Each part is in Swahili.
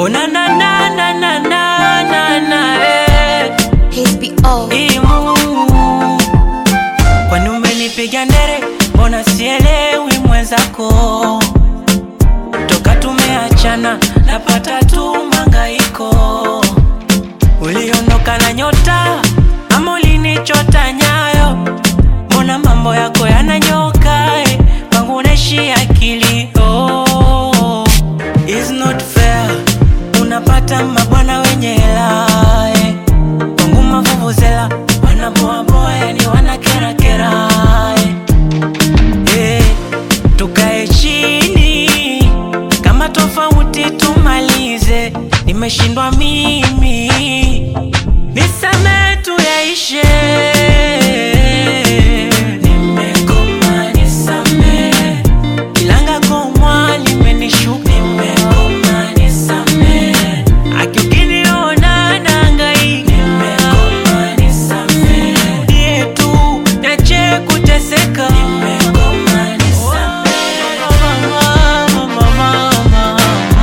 Oh na na na na na na na na eh. HBO. Imu Kwani umenipiga ndere Mbona sielewi mwenzako Toka tumeachana Napata tu mangaiko Uliondoka na nyota Ama ulinichota nyayo Mbona mambo yako yananyoka eh. Kwangu naishi akili oh. It's not fair Unapata mabwana wenye hela eh. Kwangu mavuvuzela wanaboaboa yani wanakerakera eh. Eh, tukae chini kama tofauti tumalize, nimeshindwa mimi, nisame tu yaishe. Nimekoma nisame, ilanga komwa limenishuka. Nimekoma nisame, aki ukiniona nahangaika. Nimekoma nisame, niye tu niache kuteseka. Nimekoma nisame, mama, mama, mama.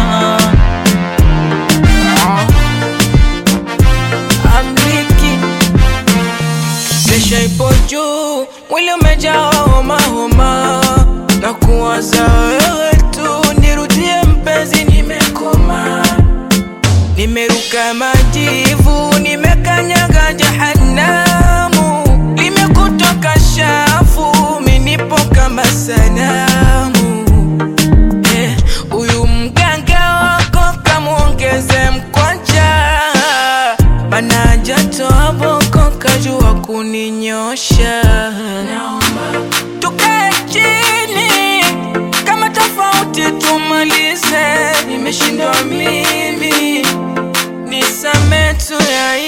Amriki Presha ipo juu, mwili umejaa homa homa, na kuwaza wewe tu, nirudie mpenzi, nimekoma, nimeruka majivu, nimekanyaga jahanamu, limekutoka shafu, minipo kama sanamu Eh, Huyu mganga wako kamwongeze mkwanja, bana jatoa boko kajua kuninyosha. Tukae chini kama tofauti tumalize, nimeshindwa mimi, nisame tu ya